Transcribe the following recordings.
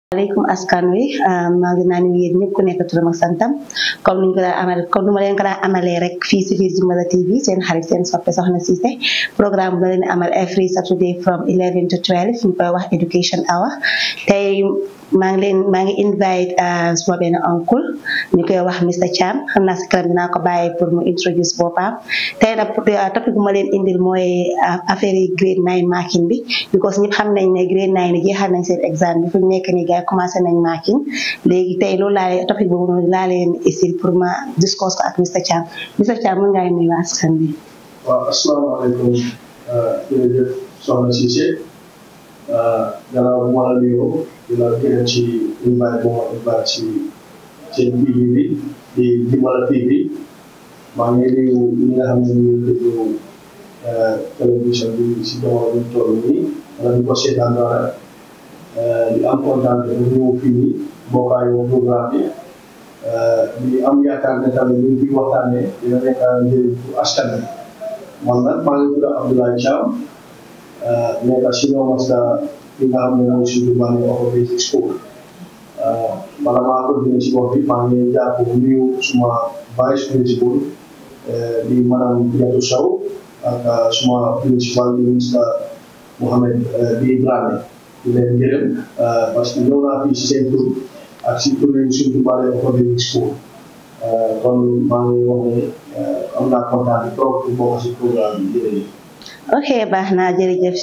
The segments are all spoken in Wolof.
aleykum askan wi maa ngi naan yéen ñëpp ku nekk turam ak santam comme ni ñu ko daan amal comme nu ma leen ko daan amalee rek fii si biir Jimbala TV seen xarit seen soppe soxna Cissé programme bu la leen amal every Saturday from 11 to 12 ñu koy wax education hour tey maa ngi leen maa ngi invite suma benn oncle ñu koy wax Mr Cham xam naa si kanam dinaa ko bàyyi pour mu introduce boppam tey nag topic bu ma leen indil mooy affaire yi grade 9 marking bi because ñëpp xam nañ ne grade 9 yi jeexal nañ seen exam bi fu ñu nekk nii gars yi commencé nañ marking léegi tey loolu laa leen topic boobu noonu laa leen isil pour ma discuss ko ak Mr Cham Mr Cham mën ngaa nuyu askan bi waaw asalaamaaleykum jërëjëf soxna Cissé gannaaw bu ma la nuyoo di la gërëm ci invite bu ma invite ci seen TV bi di Jimbala TV maa ngi nuyu ñi nga xam ne ñu ngi déglu télévision bi si jamono bi ñu toll nii wala ñu ko seetaan dara di am kontaan bu ñëw fii nii bokkaayoo programme bi di am yaakaar ne tamit ñu ngi waxtaanee dina nekk njëriñ pour askan bi man nag maa ngi tudd Abdoulaye Thiam nekk senior master li nga xam ne mooy suñu bànn of basic school bala maa continuer si bopp bi maa ngi jàpp nuyu suma vice principal di madame Diatou Sow ak suma principal ministre Mohamed bi Dramé di leen gërëm parce que ñëw naa fii si seen tur ak si tur yi suñu bànn of basic school kon maa ngi wax ne am naa kontaan trop pour bokk si programme bi jërëjëf ok baax na jërëjëf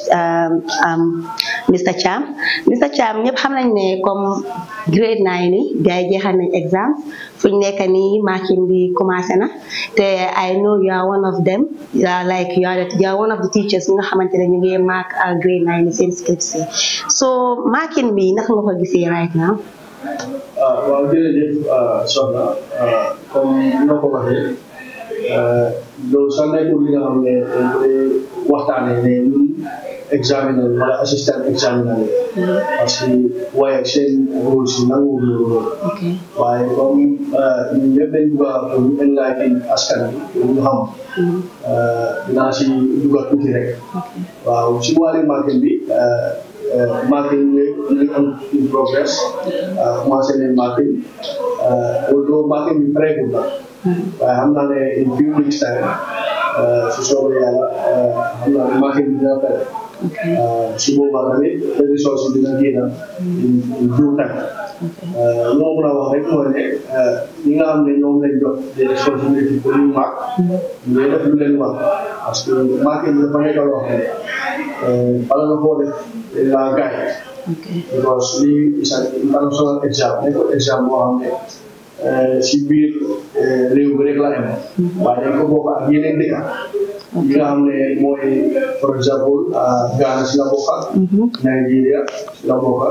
Mr Cham Mr Cham ñëpp xam nañ ne comme grade nine ni gars yi jeexal nañ exam fu ñu nekk nii marking bi commencé na te I know you are one of them you are like you are you are one of the teachers nga xamante ne ñu ngi mark grade nine seen scripts yi so marking bi naka nga ko gisee right now. waaw jërëjëf soxna comme noo ko waxee loolu sax nekkul li nga xam ne dañ koy waxtaanee ne ñun examiner wala assistant examiner parce que waaye seen rôle si nangu loolu waaye comme ñun ñëpp dañ bugg a pour ñu enlighten askan bi pour ñu xam dinaa si dugal tuuti rek waaw si wàllu marketing bi marketing bi ñu am in progress commencé nañ marketing although marketing bi pareegul la waaye xam naa ne in few weeks time su soobee yàlla xam naa ne marketing bi dina pare su boobaa tamit ressource dina génn in due time loo mën a wax rek mooy ne ñi nga xam ne ñoom lañ jox des responsabilités pour ñu màgg ñu ngi def lu leen wax parce que marketing bi dafa nekk loo xam ne bala nga koo def dañ laa gaay because lii is an international exam nekkul exam boo xam ne si biir réew bi rek la am waaye dañ ko bokk ak yeneen dëkk yi nga xam ne mooy for example Ghana si la bokk Nigeria si la bokk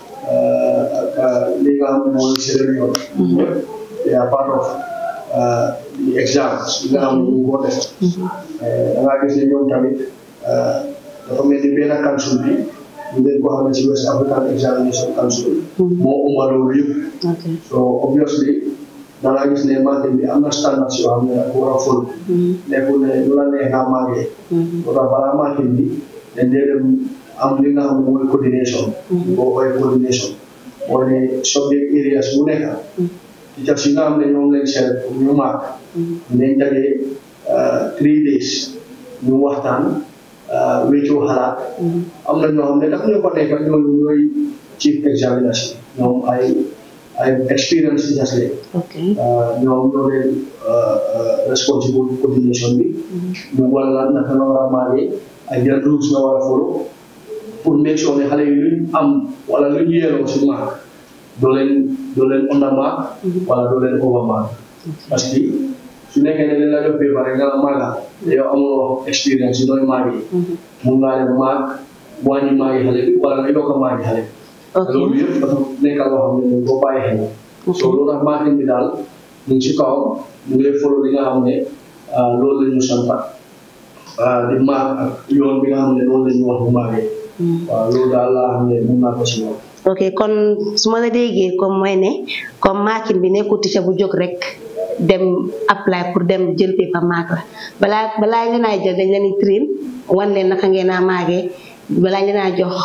ak li nga xam ne mooy Sierra Leone yëpp they are part of the exams yi nga xam ne ñu ko def da ngaa gis ne ñoom tamit dafa mel ni benn council bi ñu ngeen ko xam ne si West African Examination Council moo ëmba loolu yëpp so obviously da ngaa gis ne marketing bi am na standards yoo xam ne dafa war a follow nekkul ne lu la neex nga màggee moo tax balaa marketing bi dañ dee dem am li nga xam ne mooy coordination boo koy coordination mooy ne subject areas bu nekk teachers yi nga xam ne ñoom lañ seet pour ñu màgg dinañ dajee three days ñu waxtaan wéccoo xalaat am na ñoo xam ne daf ñu ko nekk ñooñu ñooy chief examiners ñoom ay ay experience teachers leen ñoom ñoo leen responsible coordination bi ñu wala naka nga war a maagee ay yan rules nga war a follow pour make sure ne xale yi luñ am wala luñ yeeloo si maag doo leen doo leen under maag wala doo leen over maag parce que su nekkee ne leen la jox paper rek nga la maaga te yow amuloo expérience yi nooy maag yi mun ngaa dem maag wàññi maagi xale bi wala nga yokk maagi xale bi loolu yëpp dafa nekk loo xam ne boo bàyyi xel so loolu tax marketing bi daal ñu ngi si kawam ñu ngi lay follow li nga xam ne loolu la ñu sant di maag ak yoon bi nga xam ne loolu la ñu wax bu maagee waaw loolu daal laa xam ne mun naa ko si wax ok kon su ma la déggee comme mooy ne comme marketing bi nekkul teacher bu jóg rek dem apply pour dem jël paper maag la balaa balaa ñu naa jël dañ leen di train wan leen naka ngeen a maagee balaa ñu naa jox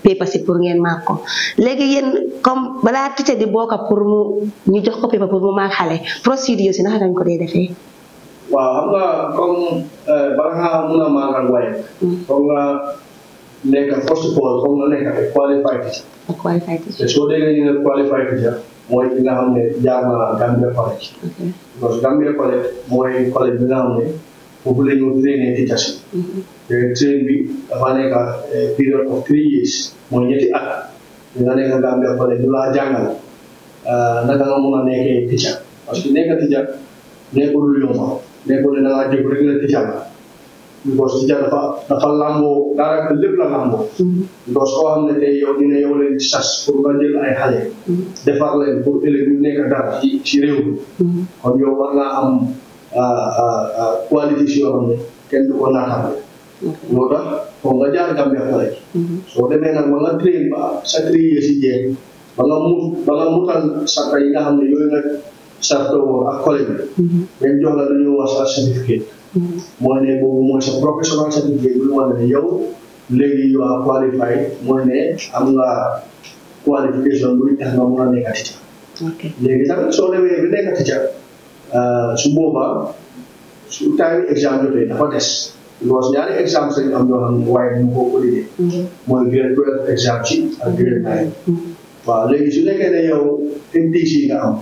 paper si pour ngeen maak ko léegi yéen comme balaa teacher di bokk pour mu ñu jox ko paper pour mu maak xale procédure si naka dañ ko dee defee waaw xam nga comme bala nga mun a maagal waaye foog nga nekk first of all foog nga nekk ay qualified teacher ak qualified te teacher soo déggee ñu ne qualified teacher mooy ki nga xam ne jaar na Gambia College ok parce que Gambia College mooy collège bi nga xam ne foofu la ñu trainer teachers yi te train bi dafa nekk period of three years mooy ñetti at di nga nekk Gambia College ñu laa jàngal naka nga mun a nekkee teacher parce que nekk teacher nekkul lu yomb nekkul ne da ngaa jóg rek la teacher la because teacher dafa dafa lamboo daanaka lépp la lamboo because koo xam ne tey yow dina yow leen sas pour nga jël ay xale defar leen pour ëllëg ñu nekk dara ci ci réew mi kon yow war ngaa am qualité si yoo xam ne kenn du ko naatable moo tax foog nga jaar Gambia College soo demee nag ba nga train ba sa three years yi jeex ba nga mut ba nga mutal sarta yi nga xam ne yooyu nga sarta woo ak collège bi dañ jox la lu ñuy wax sa certificate mooy ne boobu mooy sa professional certificate bi lu wane ne yow léegi you are qualified mooy ne am nga qualification buy tax nga mun a nekk teacher ok léegi tamit soo demee bi nekk teacher su boobaa su time exam jotee dafa des because ñaari exam lañ am yoo xam ne waaye ñu ko validé mooy grade twelve exam ci ak grade nine waaw léegi su nekkee ne yow HTC nga am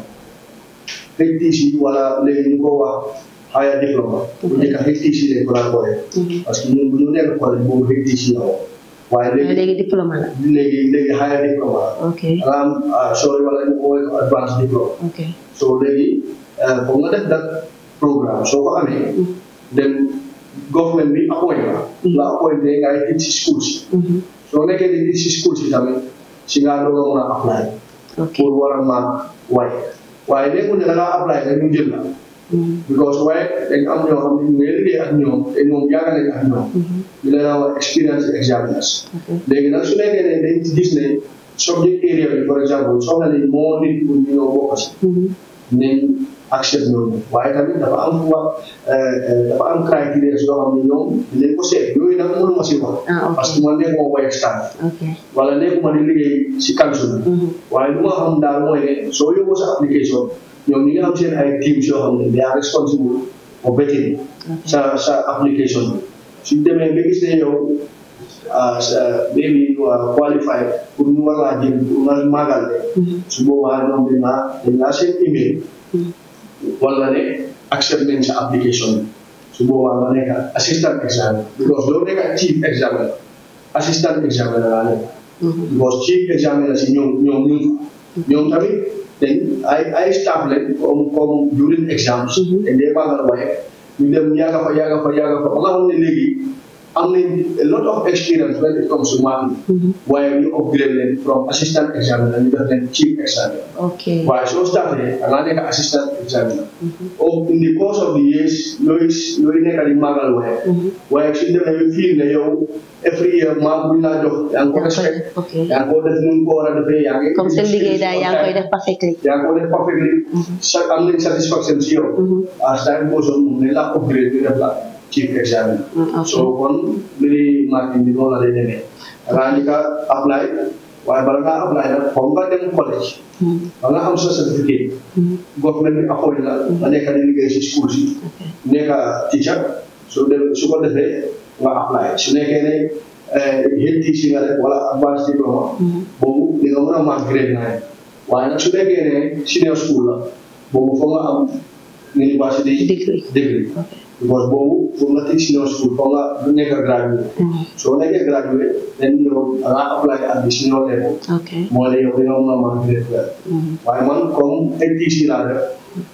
HTC wala léegi ñu ko wax higher diploma bu njëkk a HTC lañ ko daan boole parce que ñun bu ñu nekk collège boobu HTC la woon waaye léegi léegi diplôme la léegi léegi higher diploma la ok nga am sorry wala ñu ko woowee ko advanced diploma ok so léegi foog nga def dat programme soo ko amee dem government bi appoint la la appoint ngay teach si school si soo nekkee di teach si school si tamit si ngaa doog a mun a apply ok pour war a maak waaye waaye nekkul ne da ngaa apply rek ñu jël la because waaye dañ am ñoo xam ne ñu ngi liggéey ak ñoom te ñoom yàgg nañ ak ñoom ñu leen a wax experience examiners léegi nag su nekkee ne dañ gis ne subject area bi par exemple soxla nañ moo nit pour ñu ñëw bokk si nañ accept ñooñu waaye tamit dafa am wax dafa am criteria yoo xam ne ñoom dinañ ko seet yooyu nag mënuma si wax ah ok parce que man nekkuma waaye staff ok wala nekkuma di liggéey si council bi waaye lu ma xam daal mooy ne soo yóbboo sa application ñoom ñi nga xam seen ay teams yoo xam ne they are responsible for vetting sa sa application bi suñ demee ba gis ne yow ah sa maybe you are qualified pour ñu war laa jël pour nga maagal de su boobaa ñoom dañ laa dañ laa seen email wala ne accept nañ sa application bi su boobaa nga nekk assistant examiner because doo nekk chief examiner assistant examiner laa nekk because chief examiner si ñoom ñoom ñu ñoom tamit dañ ay ay staff lañ comme comme during exams dañ dee baagal waaye ñu dem yàgga fa yàgga fa yàgga fa ba nga xam ne léegi am nañ a lot of experience when it comes to marking waaye ñu upgrade leen from assistant examiner ñu def leen chief examiner ok waaye soo startee da ngaa nekk assistant examiner oh in the course of the years looy looy nekk di maagal waaye waaye suñ demee ba fii ne yow every year maa buñ laa jox yaa ngi ko respect ok yaa ngi ko def nu mu ko war a defee yaa ngi comme seen liggéey daal yaa ngi koy def perfectly yaa ngi ko def perfectly sa am nañ satisfaction si yow as time goes on moom ne la upgrade ñu def la chief examiner ok so kon mbiri marketing bi noonu la lay demee da ngaa njëkk a apply waaye bala ngaa apply nag foog nga dem college ba nga am sa certificate government bi appoint la nga nekk di liggéey si school si nekk teacher su dem su ko defee nga apply su nekkee ne HTC nga def wala advanced diploma boobu di nga mën a mark grade nine waaye nag su nekkee ne senior school la boobu foog nga am university degree degree ok because boobu foog nga teg senior school foog nga nekk graduate soo nekkee graduate dañ ñëw da ngaa apply at the senior level ok moo ne yow dina mën a mark grade twelve waaye man comme HTC laa def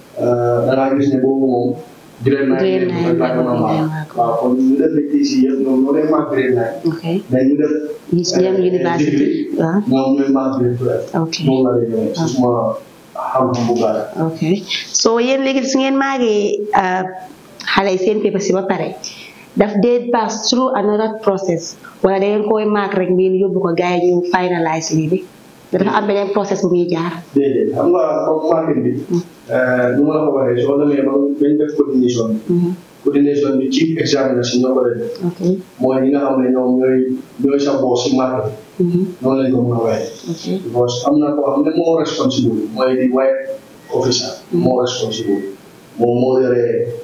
da ngaa gis ne boobu moom grade nine Grade leen nine rek laa la mën a moom ngay mark mark. waaw kon ñu def HTC yëpp ñoom ñoo leen mark grade nine ok mais ñu def ñu si dem university waaw ñoom ñooy mark grade twelve ok moom la lay demee si suma xam-xam bu gàtt ok so yéen léegi su ngeen maagee xale yi seen paper si ba pare daf dee pass through another process wala da ngeen koy maak rek ngeen yóbbu ko gars yi ñu finalize lii bi dafa am beneen process bu muy jaar déedéet xam nga comme market bi nu ma la ko waxee soo demee ba bañ def coordination bi coordination bi chief examiner si ñoo ko def ok mooy ñi nga xam ne ñoom ñooy ñooy sa boss si market bi noonu lañ ko mën a waxee because am na koo xam ne moo responsible mooy di white officer moo responsible moom moo yore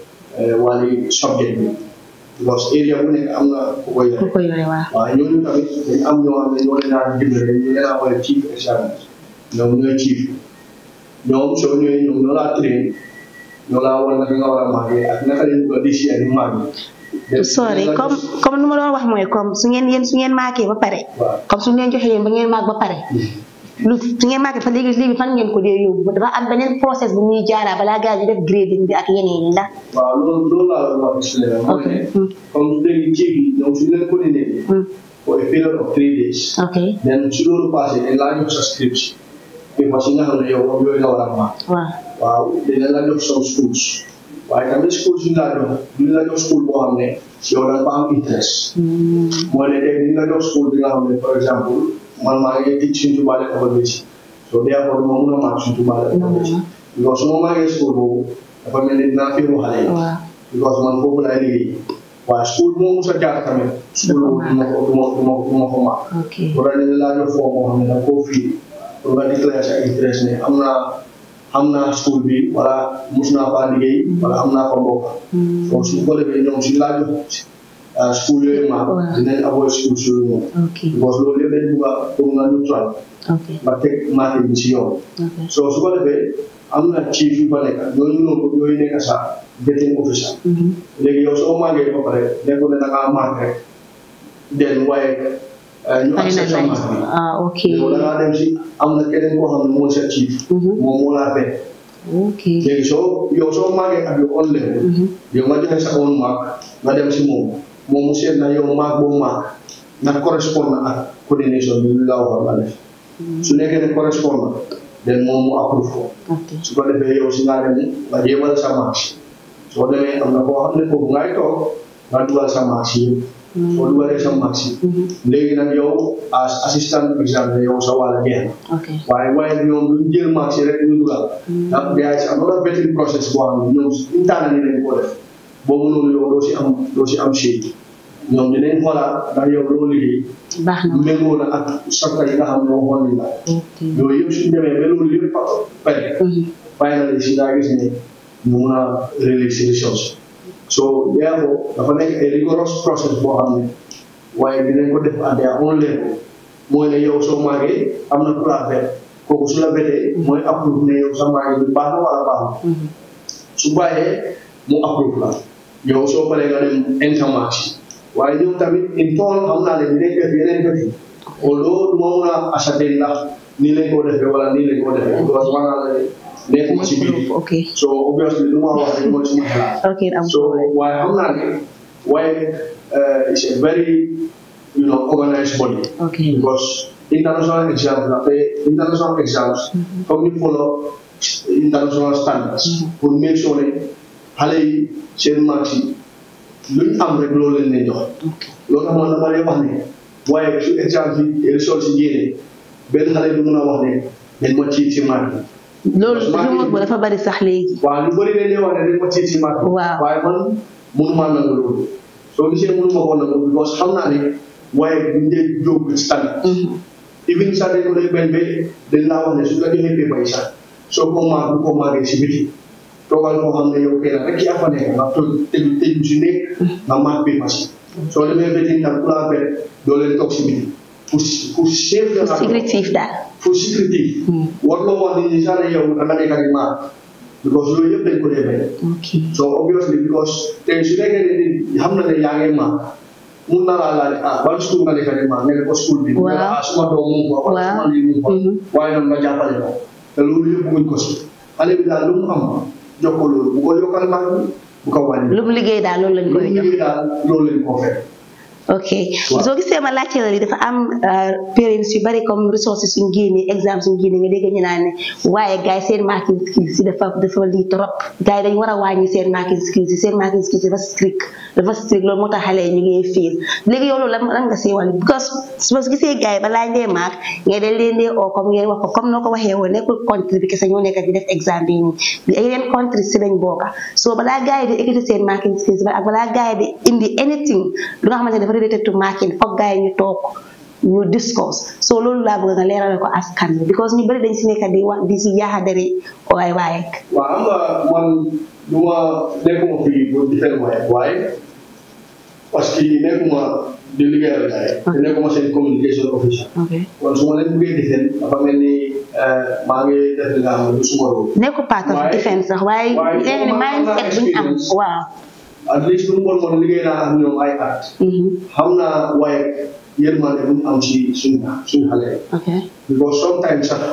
wàlli subject bi because area bu nekk am na ku ko yore ku ko yore waaw waaw ñooñu tamit dañ am ñoo xam ne ñoo leen daan dimbale ñu leen a wooye chief examiner ñoom ñooy chief ñoom soo ñëwee ñoom ñoo laa train ñoo laa war naka nga war a màggee ak naka lañ bëgg a décider di màggee sorry comme comme nu ma doon wax mooy comme su ngeen yéen su ngeen maakee ba pare waaw comme su ngeen joxee yéen ba ngeen maag ba pare lu su ngeen maakee fa léegi léegi fan ngeen ko dee yóbbu dafa am beneen process bu muy jaaraa balaa gars yi def grading bi ak yeneen yi ndax waaw loolu loolu laa la wax expliqué la mooy ne Mm. comme léegi chief yi ñoom suñu leen coordonné Mm. for a period of three days ok then su loolu passé dañ laa jox sa script bi parce que nga xam ne yow moom yooyu nga war a màgg waaw waaw dina la jox some schools waaye tamit school suñu laa jox duñu la jox school boo xam ne yow da nga fa am interest Hmm. mooy ne tey dina la jox school bi nga xam ne par exemple man maa ngi teach suñ tubaale école bi ci so therefore duma mun a màgg suñ tubaale école bi ci because su ma màggee school boobu dafa mel ni dinaa féeru xale yi waaw because man foofu laay liggéey waaye school moo mus a jaar tamit school boobu duma ko duma duma duma ko màgg ok wala dañu laa jox foo moo xam ne da nga koo fii pour nga déclarer sa interest ne am naa am naa school bi wala mus naa faa liggéey wala am naa fa mbokk Hmm. donc su ko defee ñoom suñu laa jox ah, school yooyu ma Waaw. dinañ avoid school yooyu moom ok because loolu yëpp dañ bugg a pour nga neutral ok nga teg market bi si yoon ok so su ko defee am na chief yu fa nekk ñooñu noonu ñooy nekk sa vetting officer Mhm. léegi yow soo màggee ba pare nekkul ne da ngaa màgg rek den waaye eh, ñu Pare na accept sa laaj. màgg bi ah ok yow da ngaa dem si am na keneen koo xam ne mooy sa chief Mhm. moom moo laa fekk ok léegi soo yow soo màggee ak yow on level Mhm. yow nga joxe sa own mark nga dem si moom moom mu seet na yow mark boobu mark na correspond na ak coordination bi lu la waxoon nga def su nekkee ne correspond na den moom mu approve ko ok su ko defee yow si ngaa dem nga jéemal sa marche soo demee am na koo xam ne foofu ngay toog nga dugal sa marche yi soo dugalee sa marche yi Mhm. léegi nag yow as assistant examiner yow sa wàll jeex na ok waaye waaye ñoom duñ jël marché rek ñu dugal ndax day si am na vetting process boo xam ne ñoom suñ tànn ni lañ ko def boobu noonu yow doo si am doo si am shade ñoom dinañ xoolaat ndax yow loo liggéey baax na méngoo na ak sakka yi nga xam ne waxoon nañ la ok yooyu yëpp suñ demee ba loolu yëpp pare Mhm. finally si daa gis ne ñu mun a release resource so therefore dafa nekk ay rigorous process boo xam ne waaye dinañ ko def à their own level mooy ne yow soo màggee am na ku la vet kooku su la vetee mooy approve ne yow sa màggee bi baax na wala baaxul Mhm. su bàyyee mu approve la yow soo paree nga dem intermarché waaye ñoom tamit in tool xam naa ne dinañ def yeneen def yi although du ma mun a ascertain ndax nii lañ ko defee wala nii lañ ko defee parce que wax naa la ne nekkuma ci biir ok so obviously lu ma wax rek mooy suma xalaat ok am so waaye xam naa ne waaye uh, it's a very you know organized body ok because international exams la te international exams comme ñu follow international standards pour make sure ne xale yi seen marks yi luñ am rek loolu leen leen jox loolu tax man dama lay wax ne waaye su exam bi results yi génnee benn xale du mun a wax ne dañ ma ciit ci mark yi loolu rumeur bu dafa bari sax léegi waaw lu bëri dañ lay wax ne dañ ma ciit ci mark yi Waaw. waaye man mënumaa nangu loolu soo gisee mënuma ko nangu because xam naa ne waaye duñ dee jóg ci standard Mhm. even sax dañ ko lay bañ ba dañ laa wax ne su la joxee paper yi sax soo ko maag bu ko maagee si biti toogal koo xam ne yow kenn rek yaa fa nekk nga toog tëju tëju si nekk nga maag paper si soo demee bëti tam ku laa bet doo leen toog si biti pour pour chef de la sécurité daal pour sécurité Hmm. war loo wax nit ñi sax ne yow da nga nekk di maag because loolu yëpp dañ ko dee bañ ok so obviously because tey su nekkee ne nit xam na ne yaa ngi maag mun na laa laaj ah ban school nga nekk di maag nga ne ko school bi Waaw. nga ne ah suma doom mu ngi fa wala Waaw. suma lii mu ngi fa Mhm. waaye nag nga jàppale ko te loolu yëpp bëgguñ ko si xale bi daal lu mu am jox ko loolu bu ko yokkal maag bi bu ko wàññi lu mu liggéey daal loolu lañ lu mu koy jox liggéey daal loolu lañ koo fekk ok soo gisee ma laajte la li dafa am parents yu bari comme ressources suñ génnee exemple suñ génnee nga dégg ñu naan ne waaye gars yi seen marking skills yi dafa dafa lii trop gars yi dañ war a wàññi seen marking skills yi seen marking skills yi dafa strict dafa strict loolu moo tax xale yi ñu ngi fiil léegi yow loolu lan lan nga see wàll because su ma gisee gars yi balaa ngee mark ngay dañ leen dee oo comme ngeen wax ko comme noo ko waxee woon nekkul country bi kese ñoo nekk di def exam bi nii yeneen country si lañ bokka so balaa gars yi di ekkati seen marking skills ba ak balaa gars yi di indi anything lu nga xamante ne dafa related to marking foog gars yi ñu toog ñu discuss so loolu laa bëgg nga leerale ko askan bi because ñu bëri dañ si nekk di wax di si yaaxadari waay waaye waaw xam nga man du ma nekkuma fii pour di fen waaye waaye parce que nekkuma di liggéeyal gars yi te nekkuma seen communication official ok kon su ma leen bëggee di fen dafa mel ni maa ngi def li nga xam ne du suma rôle nekku part of Waaye- defense sax waaye waaye léegi ne man am naa mindset bu ñu am experience. waaw at least lu mu bon bon liggéey naa ak ñoom ay at Mhm. xam naa waaye yërmande bu ñu am si suñu suñu xale yi ok because sometimes sax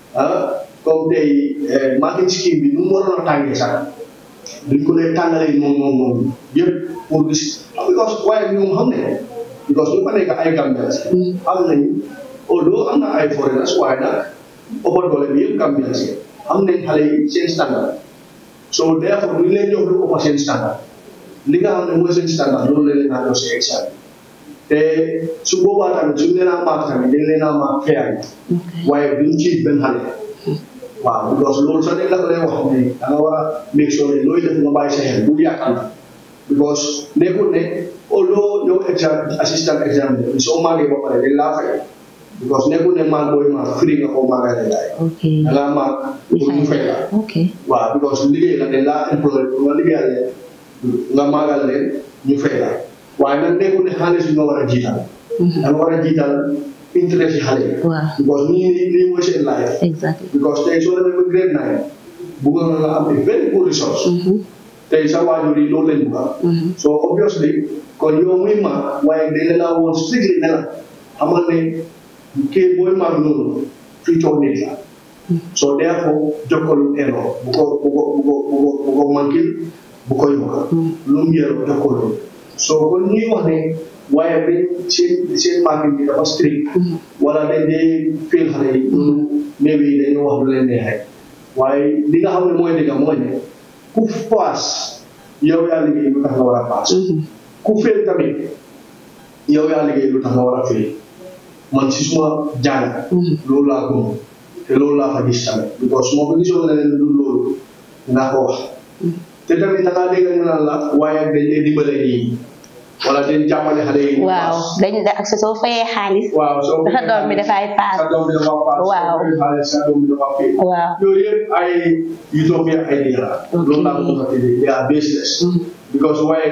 ah comme tey marketing scheme bi nu mu waroon a tàngee sax duñ ko dee tàngalee noonu noonu noonu yëpp pour gis because waaye ñoom xam ne because ñu fa nekk ay Gambians am nañu although am na ay foreigners waaye nag ëppa doole bi yëpp Gambians yi am nañ xale yi seen standard so therefore ñu leen jox lu ëppa seen standard li nga xam ne mooy seen standard loolu la leen naa jox si examen te su boobaa tamit suñ leen a maak tamit dañ leen a maak fair ok waaye duñ ci benn xale waaw because loolu sax dañ la ko lay wax ne da nga war a make sure ne looy def nga bàyyi sa xel bul yàqal because nekkul ne although yow exam assistant exam bi soo màggee ba pare dañ laa fay because nekkul ne maag booy maag free nga ko màggal la jaay ok da ngaa maag pour ñu fay la ok waaw because liggéey la dañ laa employé pour nga liggéeyal leen nga màggal leen ñu fay la waaye nag nekkul ne xaalis bi nga war a jiital Mhm. da nga war a jiital intérêt yi xale yi waaw because nii nii nii mooy seen life exactly because tey soo demee ba grade nine bugg nga nga am a very good resource Mhm. tey sa waajur yi loolu lañ bugga Mhm. so obviously kon yow muy mag waaye dañ la laa woon strictly ne la xamal ne kii booy mag noonu fii toog nit la so therefore jokkalu eno bu ko bu ko bu ko bu ko bu ko mankil bu ko yokka lu mu yero jokkalu so kon ñuy wax ne waaye dañ seen seen market bi dafa strict wala dañ dee fail xale yi loolu maybe dañoo wax lu leen neex rek waaye li nga xam ne mooy dëgg mooy ne ku paas yow yaa liggéey lu tax nga war a paas Mhm. ku fail tamit yow yaa liggéey lu tax nga war a fail man si suma jàng Mhm. loolu laa gëm te loolu laa fa gis tamit because su ma ko gisoon leneen lu loolu dinaa ko wax te tamit da ngaa dégg ñu naan la waaye dañ dee dimbale ñii wala dañ jàppale xale yi ñu waaw paas. dañ da ak soo fayee xaalis waaw soo sa doom bi dafay paas sa doom bi dafa paas Waaw. soo fayee xaalis sa doom bi dafa fail waaw yooyu yëpp ay utopia idea la Ok. loolu laa ko mën a tuddee they are baseless Mhm. because waaye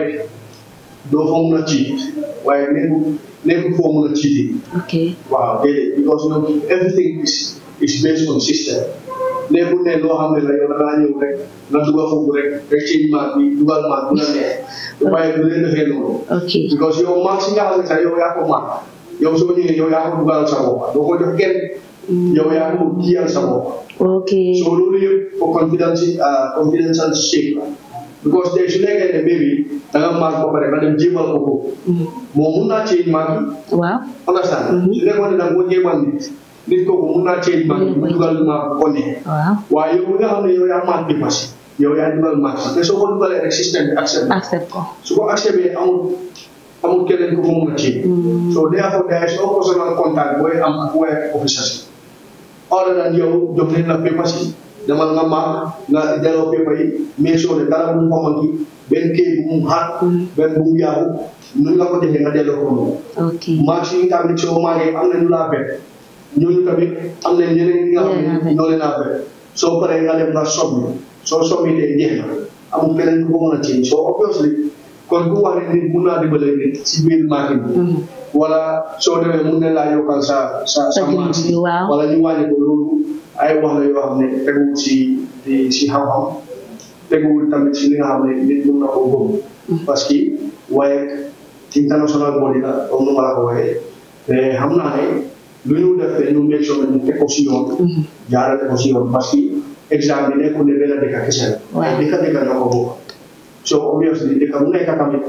doo fa mun a cheat waaye nekku nekku foo mun a cheat ok waaw déedéet because ñoom everything is is based on system nekkul ne loo xam ne la yow da ngaa ñëw rek nga dugal foofu rek rek change maat bi dugal maat bu la neex waaye du leen defee noonu ok because yow maat si nga xam ne sax yow yaa ko maat yow soo ñëwee yow yaa ko dugal sa bopp doo ko jox kenn yow yaa ko kiyal sa bopp ok so loolu yëpp for confidence ah confidential shape la because tey su nekkee ne baby da nga maag ba pare nga dem jéemal ko ko Mhm. moom mun naa change maag bi waaw understand Mhm. su nekkoon ne da nga ko jéemal nit nit kooku mun naa change maag bi mu dugal maag bu ko neex waaw waaye yow mi nga xam ne yow yaa maag bi passé yow yaa dugal maag bi te soo ko dugalee rek système bi accepté accept ko su ko accepté amul amul keneen ku ko mun a change Mhm. so therefore there is no personal contact booy am ak waaye officers yi other than yow jox leen la papers yi demal nga maag nga delloo paper yi mais soo ne dara bu mu ko manqué benn kii bu mu xaar benn bu mu yàqu nu nga ko defee nga delloo ko noonu ok marché yi nga xam ne soo maagee am nañu laa bet ñooñu tamit am nañ ñeneen ñi nga xam Ñoo leen a ne bet. ñoo leen a bet soo paree nga dem nga sobbi soo sobbi dee jeex na amul keneen ku ko mën a ceeñ soo obviously kon ku wax ne nit mun naa dimbale nit si biir marché bi Mhm. wala soo demee mun ne laa yokkal sa sa sa Sa dund marché bi, waaw. wala ñu wàññi ko loolu ay wax la yoo xam ne teguwul si di si xam-xam teguwul tamit si li nga xam ne nit mun na koo gëm parce que waaye international body la comme nu ma la ko waxee te xam naa ne lu ñu def te ñu make sure ne ñu teg ko si yoon Mhm. jaarale ko si yoon parce que examen bi nekkul ne benn dëkk kese la Waaw. ay dëkk dëkk ñoo ko bokk so obviously dëkk bu nekk tamit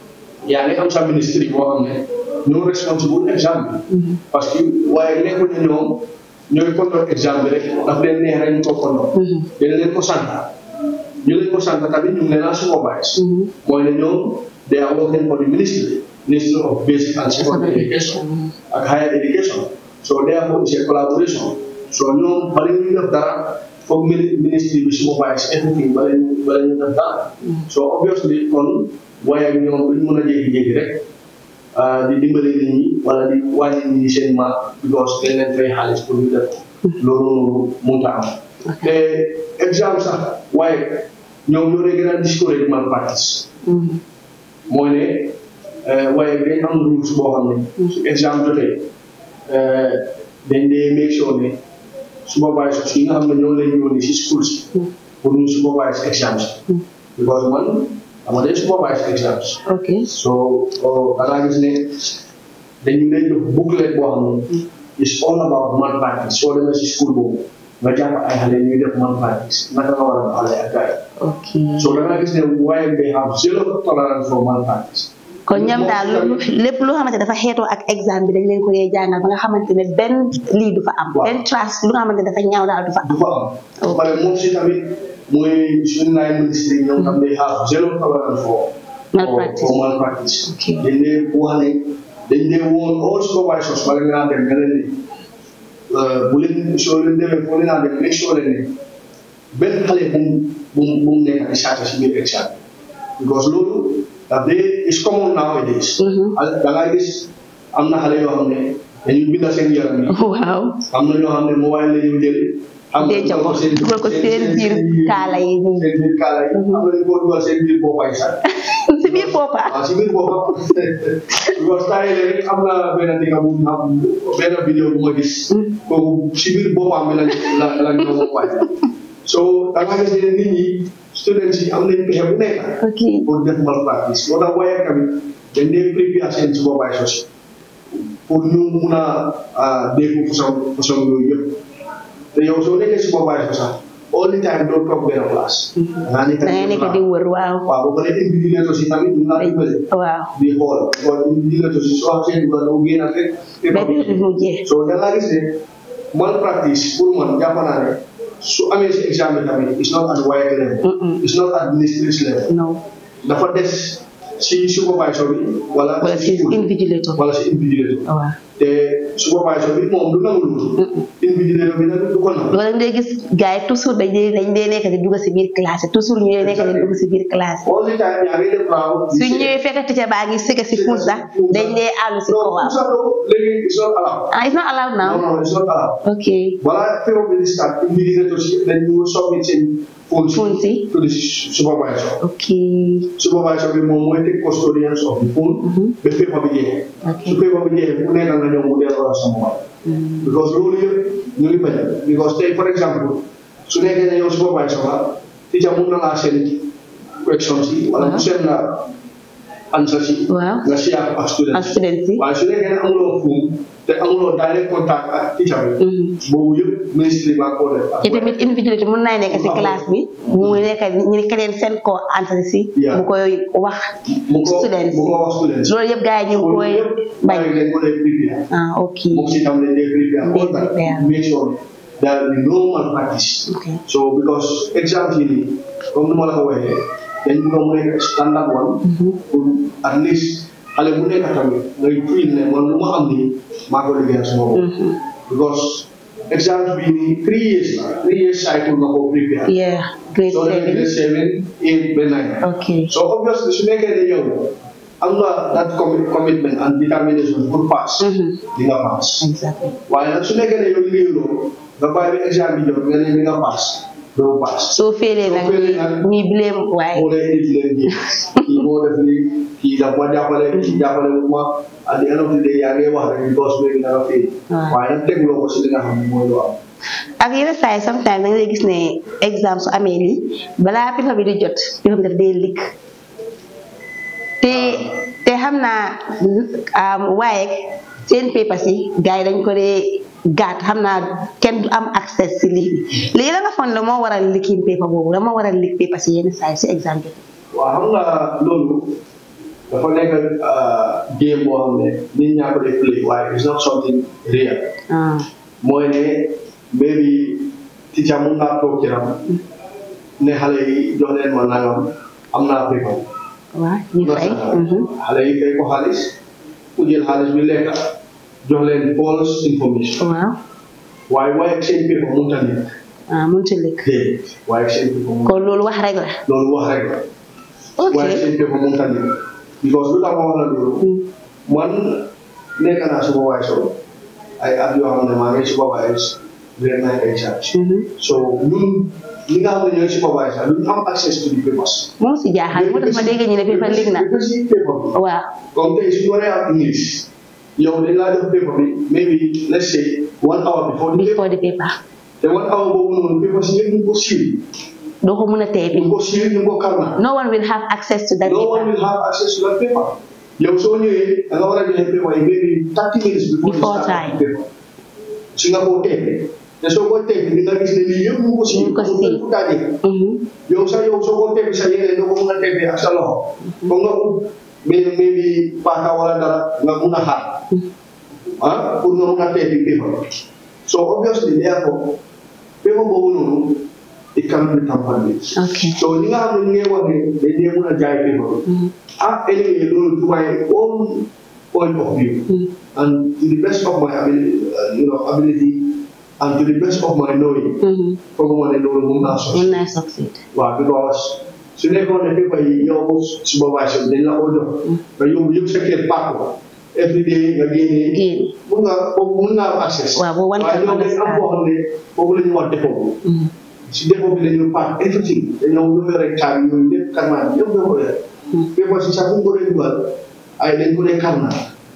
yaa ngi am sa ministre boo xam ne ñoo responsible examen bi Mhm. parce que waaye nekkul ne ñoom ñooy contrôle examen bi rek daf leen neex rek ñu ko contrôle Mhm. dañ leen ko sant ñu leen ko sant tamit ñu ngi leen a supervise Mhm. mooy ne ñoom they are working for the ministry ministry of basic and secondary education Mhm. ak higher education so therefore it's a collaboration so ñoom bala ñu def dara foog mini- ministry bi supervise everything bala ñu bala ñu def dara so obviously kon waaye ak ñoom duñ mën a jékki-jékki rek ah, di dimbale nit ñi wala di wàññi nit ñi seen mark because dañ leen fay xaalis pour ñu def loolu noonu mënut a am te exemple sax waaye ñoom ñoo dee gën a discourage malpractice Mhm. mooy ne eh, waaye dañ am rules boo xam ne su exemple jotee eh, dañ dee make sure ne supervisors yi nga xam ne ñoo leen yónni si school si pour ñu supervise exams because man dama dee supervise exams ok so oh, da ngaa gis ne dañu lay jox booklet boo xam ne is all about malpractice soo demee si school boobu nga jàpp ay xale ñuy def malpractice naka nga war a doxalee ak gars ok yi so da ngaa gis ne waaye they have zero tolerance for malpractice kon ñoom daal lu lépp loo xamante dafa xeetoo ak examen bi dañ leen ko dee jàngal ba nga xamante ne benn lii du fa am Waaw. benn trace lu nga xamante ne dafa ñaaw daal du fa am du fa am ba pare moom si tamit muy suñu naay ministre yi ñoom tam they have zero tolerance for Malpractice. for malpractice Ok. dañ dee wax ne dañ dee woon all supervisors wala nga dem nga leen ne euh, bu leen soo leen demee foo leen naa dem make sure leen ne benn xale bu mu bu mu bu mu nekk di charge si biir exam because loolu daf dee is common nowadays Mhm. da ngay gis am na xale yoo xam ne dañu binda seen yaram yi waaw am na ñoo xam ne mobile la ñu jël. xam nga denc ko dugal ko seen biir kaala yi nii seen biir kaala yi. am na ñu ko dugal seen biir boppay sax. si biir boppa waaw si biir boppam. because temps yii rek am na benn dëkk bu am benn vidéo bu ma gis. kooku si biir boppam bi la la la ñu boppay. so da nga gis ne nit ñi students yi am nañu pexe bu nekk. ok pour def malpractice moo tax waaye tamit dañ dee prépare seen supervisors pour ñu mun a dégg façon façon yooyu yëpp te yow soo nekkee supervisor sax all the time doo toog benn place. da da ngay nekk di wër waaw waaw ba pare invigilateur si tamit ñu naan dimbale waaw di xool kon invigilateur si soo xasee dugal doo génn ak rek. benn bi mu jeex so da ngaa gis ne malpractice pour man jàpp naa ne su amee si examen tamit it's not at WAEC level. Mm-mm. it's not at ministries level. non dafa des si supervisor bi wala wala si school invigilator wala si invigilator waaw te supervisor bi moom du nangu loolu invigilator bi nag du ko nangu loolu day gis gars yi toujours dañ dee dañ dee nekk di dugg si biir classe yi toujours ñu dee nekk di dugg si biir classe yi all the time yaa ngi def raaw su ñëwee fekk teacher baa ngi sëgg si fuus sax dañ dee àllu si non kawam sax doo léegi it's not allowed ah it's not allowed now non non it's not allowed ok wala période bi di start invigilator si dañ ñu submit seen phone Phone si. to the supervisor ok supervisor bi moom mooy take custodians of the phone ba paper bi jeexee ok su paper bi jeexee ku nekk nga ñëw mu delloo la sa mobile because loolu yëpp ñu ngi bañ because tey for example su nekkee ne yow supervisor la teacher mun na laa seen questions yi wala mu seen la answers yi waaw nga share ko ak ak students students yi waaye su nekkee ne amuloo phone te amuloo direct contact ak teacher bi Mhm. boobu yëpp ministre baa ko def te tamit invigilator mun naa nekk si classe bi mu nekk ñu ne keneen seen ko answer si Yeah. mu koy wax mu ko students mu ko wax students loolu yëpp gars yi ñu ngi koy bañ bàyyi leen ko lay prepare ah ok moom si tam dañ lay prepare all They that prepare. make sure there will be no malpractice ok so because exam yi nii comme nu ma la ko waxee dañ bëgg mu nekk standard one pour at least xale bu nekk tamit ngay feel ne man lu ma am nii maa ko liggéeyal sama bopp because exam bi nii three years la three years cycle nga ko prepare yeah grade so dañuy grade seven seven eight ba nine ok so obviously su nekkee ne yow am nga that commi- commitment and determination pour pass Mhm. di nga pass exactly waaye nag su nekkee ne yow liggéeyuloo nga bàyyi ba exam bi jot nga ne di nga pass doo pass soo félee nag Soo félee nag- ñuy blame waaye moo lay indi leen ji kii moo def lii kii daf ma jàppale kii jàppale wu ma at the end of the day yaa ngi wax rek because léegi na nga fii Waaw. waaye nag tegloo ko si li nga xam ne mooy lu am ak yenn saa yi sometimes da ngay gis ne exam su amee lii balaa paper bi di jot paper bi daf dee ligg te te xam naa am, waaye seen paper si gars yi dañ ko dee gàtt xam naa kenn du am accès si lii bi léegi la nga foog ne moo waral liggéey paper boobu la moo waral ligg paper si yenn saa yi si exam bi waaw xam nga loolu dafa nekk game boo xam ne nit ñaa ko dee play waaye it's not something real ah mooy ne maybe teacher mun naa toog ci ram ne xale yi jox leen ma nangam am naa paper waaw ñu fay mhm. xale yi fay ko xaalis ku jël xaalis bi lekk jox leen false information waaw waaye waaye seen paper mënut a nekk ah mënut a ligg déedéet waaye seen paper mënut kon loolu wax rek la loolu wax rek la ok waaye seen paper mënut a nekk because lu tax ma wax la loolu Mm. man nekk naa supervisor ay at yoo xam ne maa ngi supervise grade nine exams so ñun ñi nga xam ne ñooy supervisor duñ am access to the papers moo si jaaxal moo tax ma dégg ñu ne paper lig na papers yi paper bi waaw comme tey suñu waree am English yow dañ laa jox paper bi maybe let's say one hour before the before the paper te one hour boobu noonu papers yi yëpp ñu ko siiw doo ko mën a tey ñu ko siiw ñu ko karna no one will have access to that no one paper will have access to that paper yow soo ñëwee da nga war a joxe paper yi maybe thirty minutes before, Before the start time. of the paper si nga koo teg te soo ko teg di nga gis ne lii yëpp mu ko siiw Ñu ko siiw. mu daje Mhm. yow sax yow soo ko teg sa yére doo ko mën a teg ak sa loxo foog nga ut mais maybe paaka wala dara nga mun a xaar ah pour nga mun a teg paper so obviously therefore paper boobu noonu it can be tampered with ok so ñi nga xam ne ñu ngi wax ne dañ dee mën a jaay paper Mhm. ah anyway loolu to my own point of view Mhm. and to the best of my ability, uh, you know, ability and to the best of my knowing Mhm. fooguma ne loolu mun naa sos mun naa succeed waaw because su nekkoon ne paper yi yow supervisor dañ la ko jox nga yóbbu yëpp sa kër pàkk ko every day nga génnee génn mun nga boobu mun naa am access waaw boobu one waaye can ñoom dañ am understand boo xam ne boobu la ñu wax defoo Mhm. si dépôt bi dañu paak everything dañoo ñëw rek caabi yooyu lépp karnaa yëpp ñoo ko yore paper si sax bu ñu ko dee dugal ay dañ ko dee karnaa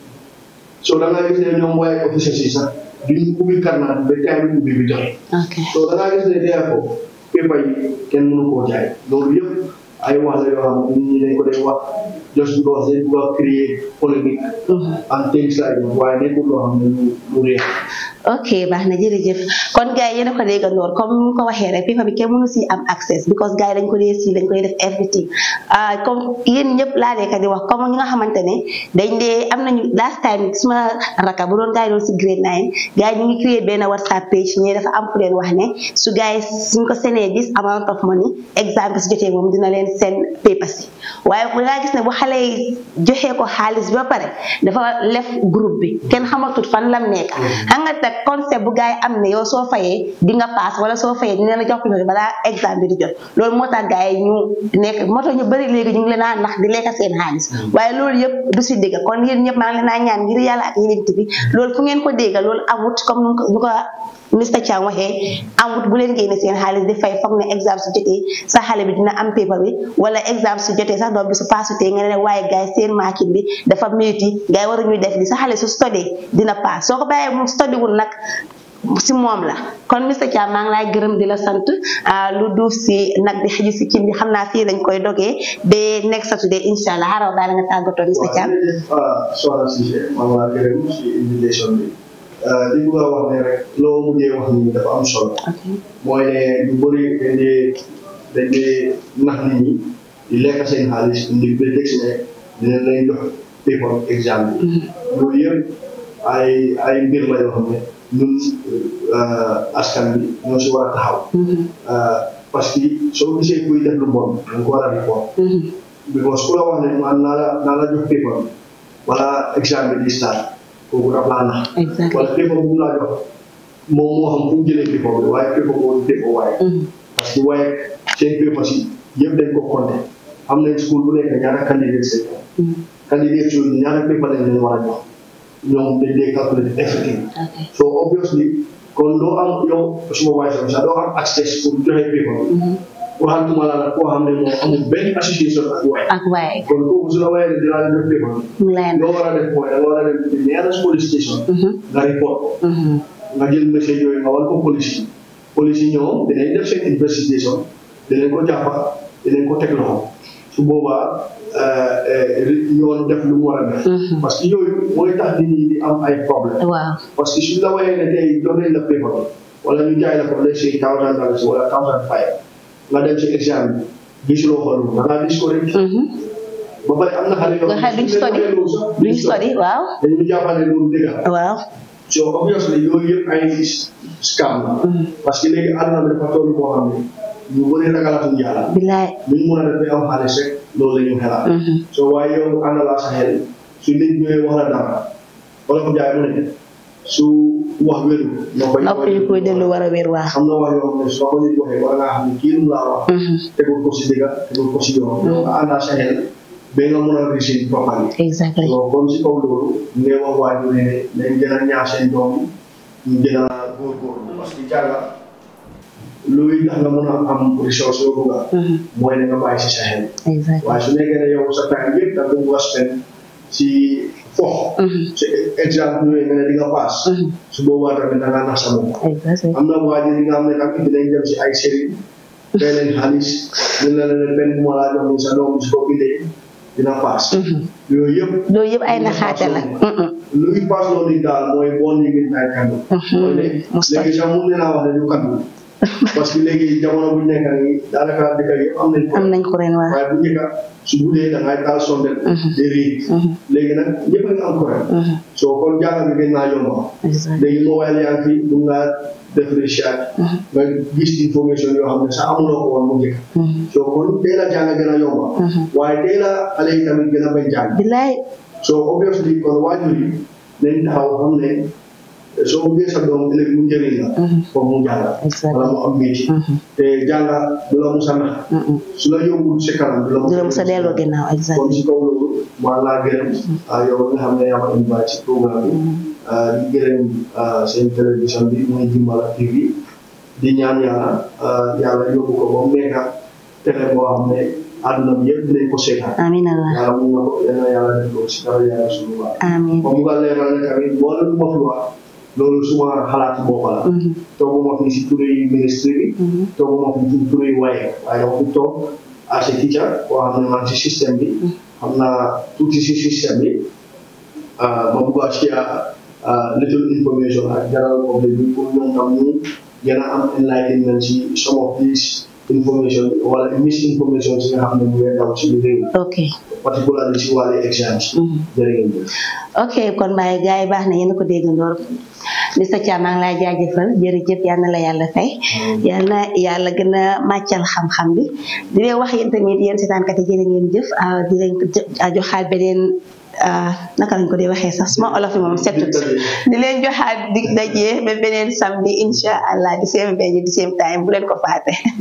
so da ngaa gis ne ñoom waaye officier si sax duñ ubbi karnaa ba time bi ubbi bi joxe ok so da ngaa gis ne dee ko paper yi kenn mënu koo jaay loolu yëpp ay wax la yoo xam ne nit ñi dañ ko dee wax just because dañ bëgg a créer polémique Mhm. and things like that waaye nekkul loo xam ne lu lu réer ok baax na jërëjëf kon gars yi yéen a ko déggandoor comme ni ko waxee rek paper bi kenn mënu si am access because gars yi dañ ko dee si dañ koy def everything ah comme yéen ñëpp laa dee di wax comme ñi nga xamante ne dañ dee am nañu last time suma raka bu doon gars yi doon si grade nine gars yi ñu ngi créer benn whatsapp page ñi dafa am ku leen wax ne su gars yi suñ ko senee this amount of money exam bi si jotee moom dina leen seen paper si waaye da ngaa gis ne bu xale yi joxee ko xaalis bi ba pare dafa lef groupe bi kenn xamatut fan lam nekk xam nga teg concept bu gars yi am ne yow soo fayee di nga paas wala soo fayee dina la jox ko balaa exam bi di jot loolu moo tax gars yi ñu nekk moo tax ñu bëri léegi ñu ngi leen a nax di lekk seen xaalis waaye loolu yëpp du si dégg kon yéen ñëpp maa ngi leen a ñaan ngir yàlla ak yeneen bi loolu fu ngeen ko dégg loolu amut comme nu ko nu ko Mr Cham waxee amut bu leen génne seen xaalis di fay foog ne exam su jotee sa xale bi dina am paper bi wala exam su jotee sax doom bi su paasutee nga ne waaye gars yi seen maakin bi dafa métti gars yi waruñuy def li sa xale su study dina paas soo ko bàyyee mu study wul nag si moom la kon Mr Cham maa ngi laay gërëm di la sant ah, lu duuf si nag bi xëju si cin bi xam naa fii lañ koy dogee ba next Saturday incha allah xaaral daal nga tàggatoo Mr Cham. waaw jërëjëf soxna Cissé maa ngi laa gërëm si invitation bi li bëgg a wax ne rek loo mujjee wax ni dafa am solo ok mooy ne ñu bëri dañ dee dañ dee nax nit ñi di lekk seen xaalis indi prétexte ne dinañ leen jox paper exam bi loolu yëpp ay ay mbir la yoo xam ne ñun askan bi ñoo si war a taxaw parce que soo gisee kuy def lu bon da nga ko war a report because ku la wax ne man naa la naa la jox paper bi wala exam bi di start kooku daf laa nax exactly wala paper bu mu laa jox moom moo xam fu mu jëlee paper bi waaye paper boobu defoo waaye parce que waaye seen paper si yëpp dañ ko compté am nañ school bu nekk ñaata candidate seen candidate yooyu ñaata paper lañ leen war a jox ñoom dañ dee calculer everything ok so obviously kon doo am yow supervisor bi sax doo am access pour joxe paper bi waxantuma la nag koo xam ne moom amul benn association ak waaye ak waaye kon kooku su la waaye ne dinaa la jox paper bi mu lay loo war a def mooy da nga war a dem ci nearest police station nga report ko nga jël message yooyu nga war ko police yi police yi ñoom dinañ def seen investigation dinañ ko jàppa dinañ ko teg loxo su boobaa yoon def lu mu war a def parce que yooyu mooy tax nit ñi di am ay problème waaw parce que suñ la wayee ne tey jox nañ la paper bi wala ñu jaay la ko let's say thousand dollars wala thousand five nga dem si examen bi gisuloo ko loolu da ngaa discourage ba pare am na xale yoo nga xam duñ study duñ study waaw dañu jàppale loolu dëgg la waaw so obviously yooyu yëpp ay scam la parce que léegi àdduna bi dafa toll boo xam ne ñu bëri ragalatuñ yàlla bilaay luñ mën a def ba am xaalis rek loolu la ñu xelaat so waaye yow ànd laa sa xel su nit ñëwee wax la dara wala ko jaay mu ne su wax wéru noo koy nopp yi koy dellu war a wér waa xam na wax yoo xam ne soo ko nit waxee war ngaa xam ne kii lu laa wax tegul ko si dëgga tegul ko si yoon yow nga àndaa sa xel ba nga mun a réussir properly exactly donc comme si kaw loolu ngay wax waajur ne nañ gën a ñaax seen doom yi ñu gën a góorgóorlu parce que jànga luy tax nga mun a am ressource yoo bëgg a mooy ne nga bàyyi si sa xel exactly waaye su nekkee ne yow sa time yëpp da nga ko bëgg a spend si fox si exemple yooyu nga ne di nga paas su boobaa tamit da ngaa nax sa bopp exactly am na waajur yi nga xam ne tamit dinañ dem si ay sëriñ fay leen xaalis dina la ne benn bu ma laa jox ni sa doom si ko bindee dina paas yooyu yëpp loolu yëpp ay naxaate la luy paas loolu yi daal mooy bon yi ngeen ay kaddu mooy ne Mustapha. léegi sax mun naa wax ne du kaddu parce que léegi jamono bu ñu nekk nii daanaka dëkk yëpp am nañ ko am nañ ko ren waa waaye bu njëkk su guddee da ngay taal sondel di riig léegi nag ñëpp a ngi am courant soo kon jàng bi gën naa yomba exactly léegi mobile yaa ngi fi mun ngaa def recherche nga gis information yoo xam ne sax amuloo ko woon mu njëkk soo kon teel a jàng gën a yomba waaye teel a xale yi tamit gën a bañ jàng bilaay so obviously kon waajur yi nañ taxaw xam ne soo bëggee sa doom ëllëg mu njëriñ la foofu mu jàng Exactly. wala mu am métier te jàng du la musa nax su la yóbbul si kanam du la du la mos a delloo ginnaaw kon exactly si kaw loolu maa laa gërëm ah, yow nga xam ne yaa ma invite ci programme bi ah, di gërëm ah, seen télévision bi muy Jimbala TV di ñaan yàlla ah, yàlla yóbbu ko ba mu nekk télé boo xam ne àdduna bi yëpp dinañ ko seetaan amiin allah yàlla mun na ko yal na yàlla def ko si dara yàlla suñu waa amiin comme nga leeral ne tamit boo leen ma fi wax loolu suma xalaat bopp la toogu ma fi si turi ministre bi toogu ma fi si turi waaye waaye dama fi toog as a teacher koo xam ne man si système bi xam naa tuuti si système bi ah, ma bugg a share ah, little information ak general public bi pour ñoom tam ñu gën a am enlightenment si some of these information wala misinformation si nga xam ne mu ngi daw si biir réew ok particularly si wàllu exams jërë ngeen jëf ok kon waaye gars yi baax na yéen a ko déggandoor Mr Thiam maa ngi lay jaajëfal jërëjëf yal na la yàlla fay yal na yàlla gën a màccal xam-xam bi di leen wax yéen tamit yéen seetaankat yi jërë ngeen jëf ah, di leen ko jo- ah, joxaat beneen ah, naka lañ ko dee waxee sax suma olof yi moom setut di leen joxaat dig dajee ba beneen samedi incha allah di same venue di same time bu leen ko faate